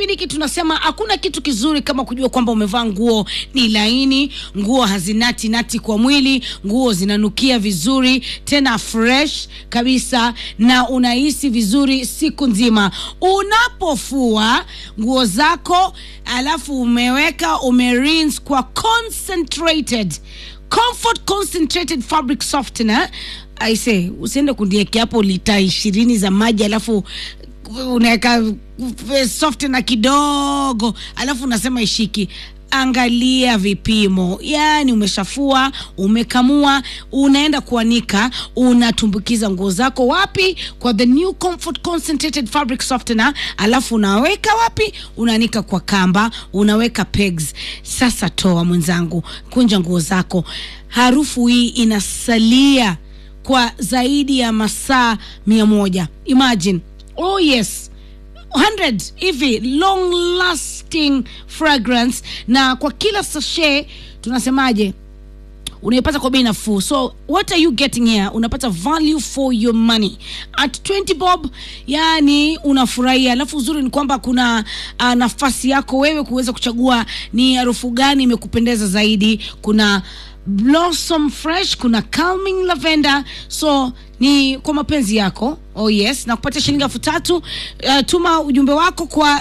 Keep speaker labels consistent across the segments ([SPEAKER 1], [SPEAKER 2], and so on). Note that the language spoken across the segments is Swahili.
[SPEAKER 1] kipindi hiki tunasema hakuna kitu kizuri kama kujua kwamba umevaa nguo ni laini, nguo hazinati nati kwa mwili, nguo zinanukia vizuri tena fresh kabisa, na unahisi vizuri siku nzima. Unapofua nguo zako alafu umeweka umerinse kwa concentrated comfort concentrated fabric softener aise usiende kundiekea hapo lita ishirini za maji alafu unaweka softener kidogo alafu unasema ishiki angalia vipimo yaani umeshafua umekamua unaenda kuanika unatumbukiza nguo zako wapi kwa the new comfort concentrated fabric softener alafu unaweka wapi unaanika kwa kamba unaweka pegs sasa toa mwenzangu kunja nguo zako harufu hii inasalia kwa zaidi ya masaa mia moja imagine oh yes 100 hivi long lasting fragrance na kwa kila sachet tunasemaje unaipata kwa bei nafuu so what are you getting here unapata value for your money at 20 bob yani unafurahia alafu uzuri ni kwamba kuna uh, nafasi yako wewe kuweza kuchagua ni harufu gani imekupendeza zaidi kuna blossom fresh kuna calming lavender so ni kwa mapenzi yako oh yes na kupatia shilingi elfu tatu uh, tuma ujumbe wako kwa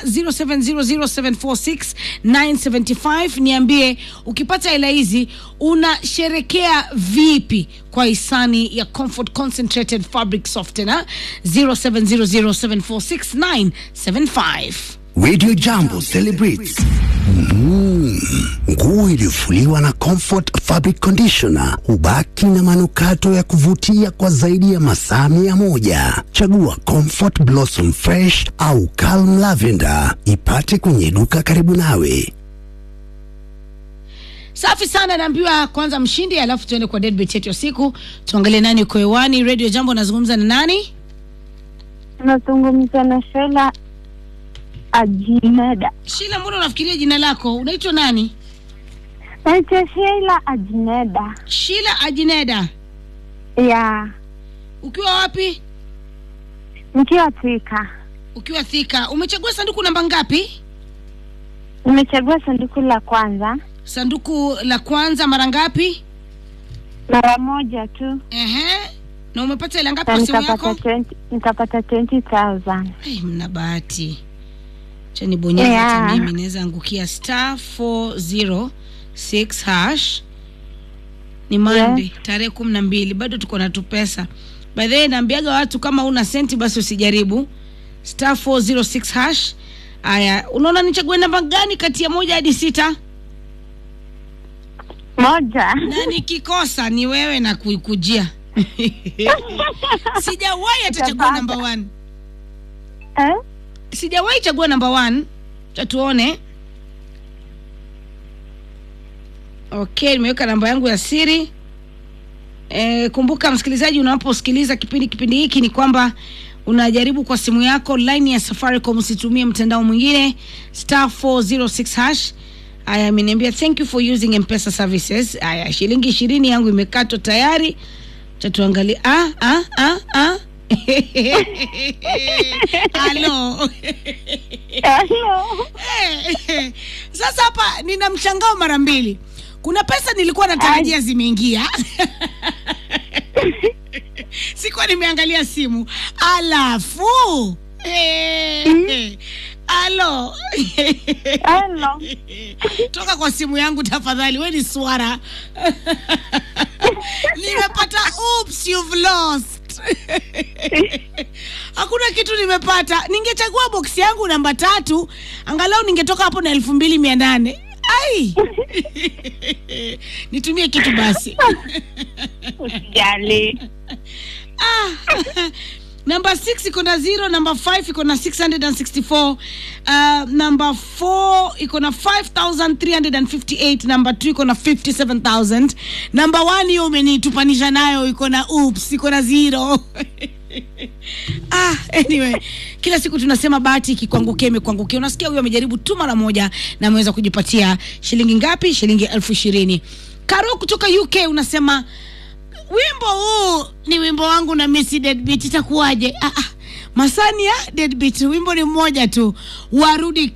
[SPEAKER 1] 0700746975 niambie ukipata hela hizi unasherekea vipi kwa hisani ya comfort concentrated fabric softener 0700746975
[SPEAKER 2] Radio Jambo celebrates Mm, nguo iliyofuliwa na Comfort Fabric Conditioner hubaki na manukato ya kuvutia kwa zaidi ya masaa mia moja. Chagua Comfort Blossom Fresh au Calm Lavender, ipate kwenye duka karibu nawe.
[SPEAKER 1] safi sana naambiwa kwanza mshindi alafu tuende kwa deadbeat yetu ya siku tuangalie nani uko hewani radio jambo nazungumza na nani
[SPEAKER 3] Nazungumza na Shela Ajineda.
[SPEAKER 1] shila mbona unafikiria jina lako unaitwa nani
[SPEAKER 3] Naitwa Sheila Ajineda.
[SPEAKER 1] shila ajineda
[SPEAKER 3] Ya,
[SPEAKER 1] ukiwa wapi
[SPEAKER 3] nikiwa Thika.
[SPEAKER 1] ukiwa thika umechagua sanduku namba ngapi
[SPEAKER 3] Nimechagua sanduku la kwanza
[SPEAKER 1] sanduku la kwanza mara ngapi
[SPEAKER 3] mara moja tu
[SPEAKER 1] Ehe. na umepata hela ngapi
[SPEAKER 3] na
[SPEAKER 1] kwa simu
[SPEAKER 3] nikapata
[SPEAKER 1] yako
[SPEAKER 3] 20 nikapata 20,000.
[SPEAKER 1] hey, mna bahati cha nibonyeza
[SPEAKER 3] Yeah.
[SPEAKER 1] hata mimi naweza angukia star 406 hash ni mande
[SPEAKER 3] Yes.
[SPEAKER 1] tarehe kumi na mbili bado tuko na tupesa by the way naambiaga watu kama una senti basi usijaribu star 406 hash aya unaona nichague namba gani kati ya moja hadi sita
[SPEAKER 3] Moja.
[SPEAKER 1] na nikikosa ni wewe na kuikujia sijawahi atachagua
[SPEAKER 3] Utapata.
[SPEAKER 1] namba one
[SPEAKER 3] Eh?
[SPEAKER 1] sijawahi chagua namba one tatuone okay nimeweka namba yangu ya siri e, kumbuka msikilizaji unaposikiliza kipindi kipindi hiki ni kwamba unajaribu kwa simu yako line ya safaricom usitumie mtandao mwingine star 406 hash aya ameniambia thank you for using mpesa services aya shilingi ishirini yangu imekatwa tayari chatuangalia ah, ah, ah, ah. halo
[SPEAKER 3] Hello.
[SPEAKER 1] Eh, sasa hapa nina mshangao mara mbili kuna pesa nilikuwa natarajia zimeingia sikuwa nimeangalia simu alafu eh, alo
[SPEAKER 3] Hello.
[SPEAKER 1] toka kwa simu yangu tafadhali we ni swara nimepata oops you've lost hakuna kitu nimepata ningechagua boksi yangu namba tatu angalau ningetoka hapo na elfu mbili mia nane ai nitumie kitu basi
[SPEAKER 3] Usijali.
[SPEAKER 1] ah. namba 6 iko na 0 namba 5 iko na 664 uh, namba 4 iko na 5358 namba 2 iko na 57000 namba 1 hiyo umenitupanisha nayo iko na oops iko na 0 ah, anyway kila siku tunasema bahati ikikuangukia imekuangukia unasikia huyo amejaribu tu mara moja na ameweza kujipatia shilingi ngapi shilingi elfu ishirini karo kutoka uk unasema wimbo huu ni wimbo wangu na misi deadbeat itakuwaje ah, ah. masani ya deadbeat wimbo ni mmoja tu warudi